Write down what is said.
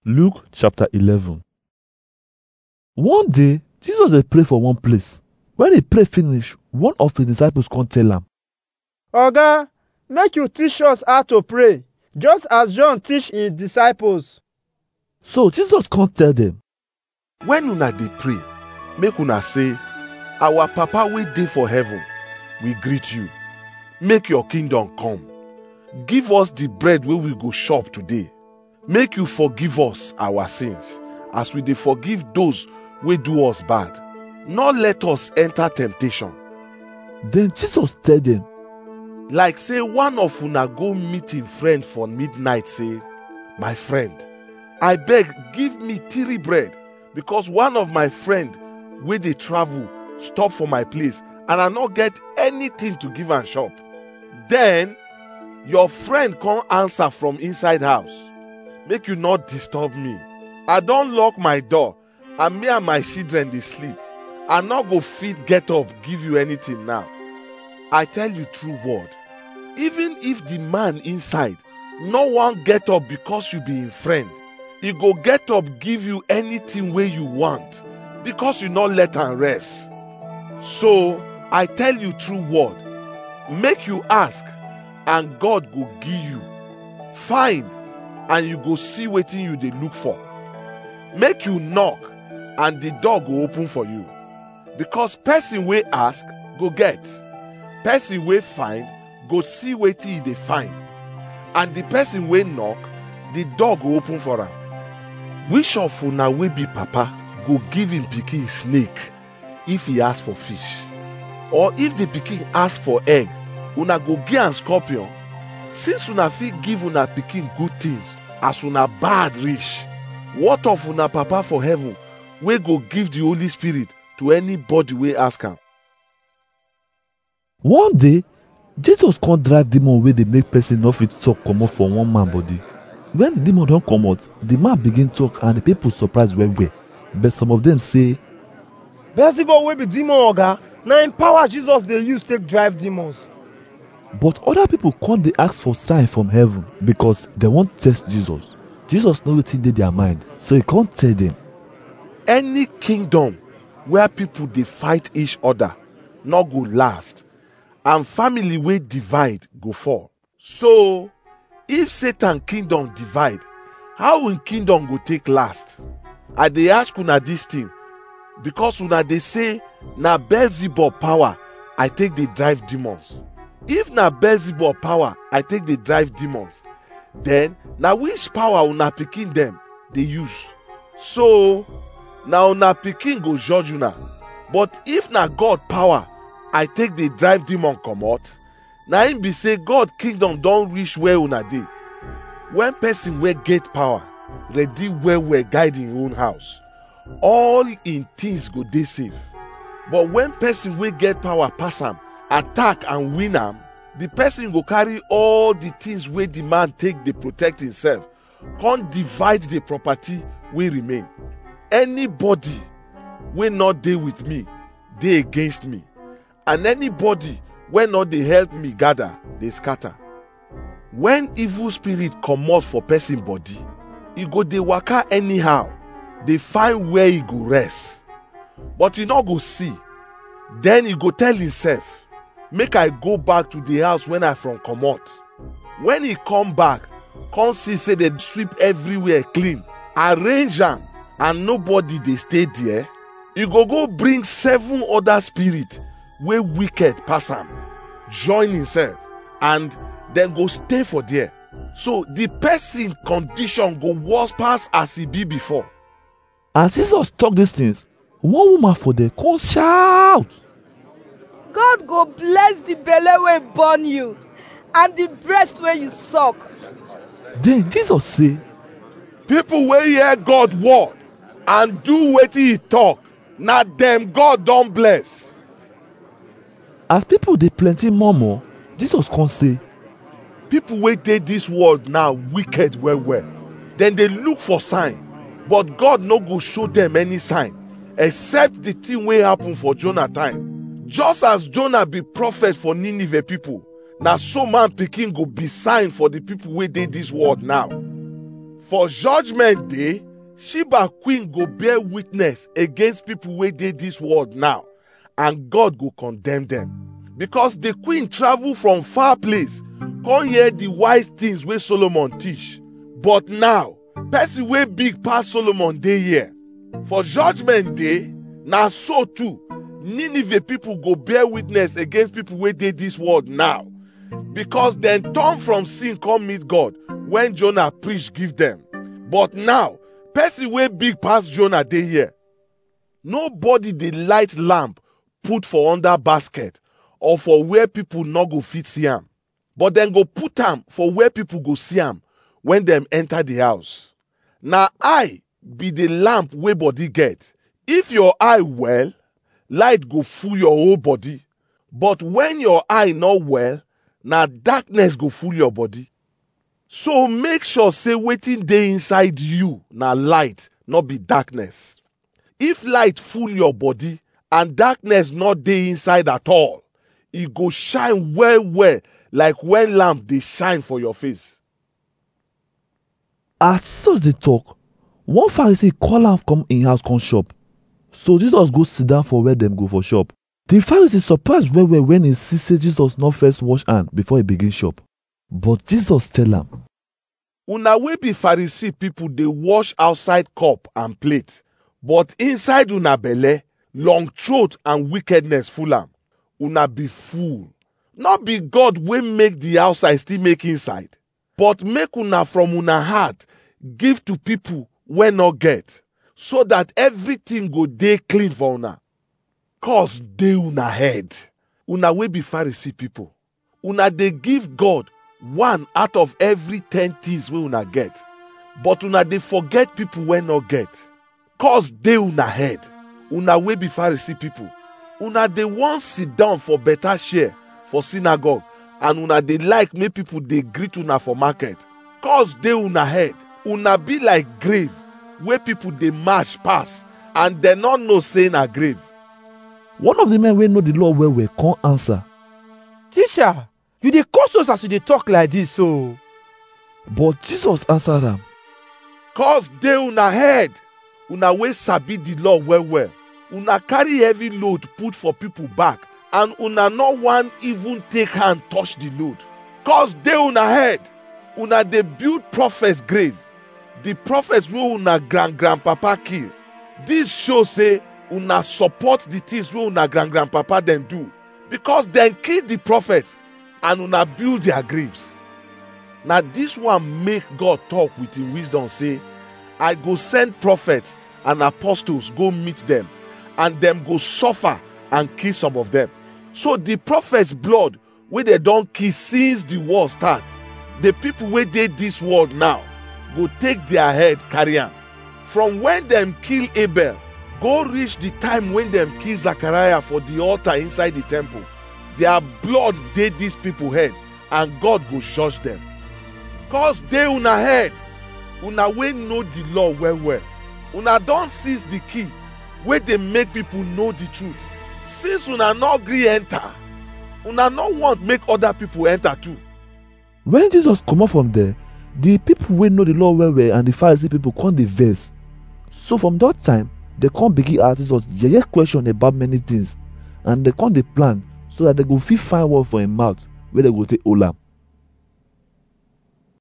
Luke chapter 11. One day, Jesus dey pray for one place. When he pray finish, one of his disciples come tell am, Oga, make you teach us how to pray, just as John teach his disciples. So Jesus come tell them, when una dey pray make una say our papa wey dey for heaven we greet you make your kingdom come give us the bread wey we go chop today make you forgive us our sins as we dey forgive those wey do us bad no let us enter temptation Then Jesus tell them, like say one of una go meet him friend for midnight say my friend i beg give me three bread because one of my friend wey dey travel stop for my place and i no get anything to give am chop then your friend come answer from inside house make you not disturb me i don lock my door and me and my children dey sleep i no go fit get up give you anything now i tell you true word even if the man inside no wan get up because you be him friend he go get up give you anything wey you want because you no let am rest so i tell you true word make you ask and god go give you find and you go see wetin you dey look for make you knock and the door go open for you because person wey ask go get person wey find go see wetin e dey find and the person wey knock the door go open for am which of una wey be papa go give him pikin snake if he ask for fish or if the pikin ask for egg una go give am scorpion since una fit give una pikin good things as una bad reach what of una papa for heaven wey go give the holy spirit to anybody wey ask am one day, Jesus come drive demon wey dey make person no fit talk comot for one man body. When the demon don comot, the man begin talk and the people surprise well well. But some of them say, Beelzebub wey be demon oga, na im power Jesus dey use take drive demons. but other people come dey ask for sign from heaven because dem wan test Jesus. Jesus know wetin dey their mind, so he come tell them, any kingdom where people dey fight each other no go last and family wey divide go fall so if satan kingdom divide how im kingdom go take last i dey ask una dis thing because una dey say na beelzebub power i take dey drive demons if na beelzebub power i take dey drive demons then na which power una pikin dem dey use so na una pikin go judge una but if na god power i take dey drive demon comot na im be say god kingdom don reach where una dey when person wey get power ready well well guide im own house all im things go dey safe but when person wey get power pass am attack and win am the person go carry all the things wey the man take dey protect himself come divide the property wey remain anybody wey no dey with me dey against me and anybody wey no dey help me gather dey scatter when evil spirit comot for person body e go dey waka anyhow dey find where e go rest but e no go see then e go tell himself make i go back to the house when i from comot when e come back come see say dem sweep everywhere clean arrange am and nobody dey stay there e go go bring seven other spirit wey wicked pass am join himself and dem go stay for there so the person condition go worse pass as e be before as Jesus talk these things, one woman for there come shout. God go bless the belle wey born you and the breast wey you suck. Then Jesus say, people wey hear god word and do wetin he talk na dem god don bless as people dey plenty murmur, Jesus come say, people wey dey dis world now wicked well well dem dey look for sign but god no go show dem any sign except the thing wey happen for jonah time just as jonah be prophet for nineveh people na so man pikin go be sign for the people wey dey dis world now for judgment day sheba queen go bear witness against people wey dey dis world now and god go condemn them because the queen travel from far place come hear the wise things wey solomon teach but now person wey big pass solomon dey here for judgment day na so too nineveh people go bear witness against people wey dey dis world now because dem turn from sin come meet god when jonah preach give dem but now person wey big pass jonah dey here nobody dey light lamp put for under basket or for where people no go fit see am but dem go put am for where people go see am when dem enter the house na eye be the lamp wey body get if your eye well light go full your whole body but when your eye no well na darkness go full your body so make sure say wetin dey inside you na light no be darkness if light full your body and darkness no dey inside at all e go shine well well like when lamp dey shine for your face as jesus dey talk one pharisee call am come im house come chop so jesus go sit down for where dem go for chop the pharisee surprise well well when e see say jesus no first wash hand before e begin chop but jesus tell am una wey be pharisee people dey wash outside cup and plate but inside una belle long throat and wickedness full am una be fool no be god wey make the outside still make inside but make una from una heart give to people wey no get so that everything go dey clean for una cause dey una head una wey be pharisee people una dey give god one out of every ten things wey una get but una dey forget people wey no get cause dey una head una wey be pharisee people una dey wan sit down for better share for synagogue and una dey like make people dey greet una for market cause dey una head una be like grave wey people dey march pass and dem no know say na grave one of the men wey know the law well well come answer Teacher, you dey curse us as you dey talk like this so. but jesus answer am cause dey una head una wey sabi the law well well una carry heavy load put for people back and una no wan even take hand touch the load cause dey una head una dey build prophets grave the prophets wey una grand grandpapa kill this show say una support the things wey una grand grandpapa dem do because dem kill the prophets and una build their graves na this one make god talk with him wisdom say i go send prophets and apostles go meet them and dem go suffer and kill some of them so the prophets blood wey dem don kill since the war start the people wey dey this world now go take their head carry am from when dem kill abel go reach the time when dem kill zachariah for the altar inside the temple their blood dey these people head and god go judge them cause dey una head una wey know the law well well una don seize the key wey dey make people know the truth since una no gree enter una no want make other people enter too when jesus comot from there the people wey know the law well well and the pharisee people come dey vex so from that time they come begin ask jesus yeye question about many things and they come dey plan so that they go fit find word for him mouth wey they go take hold am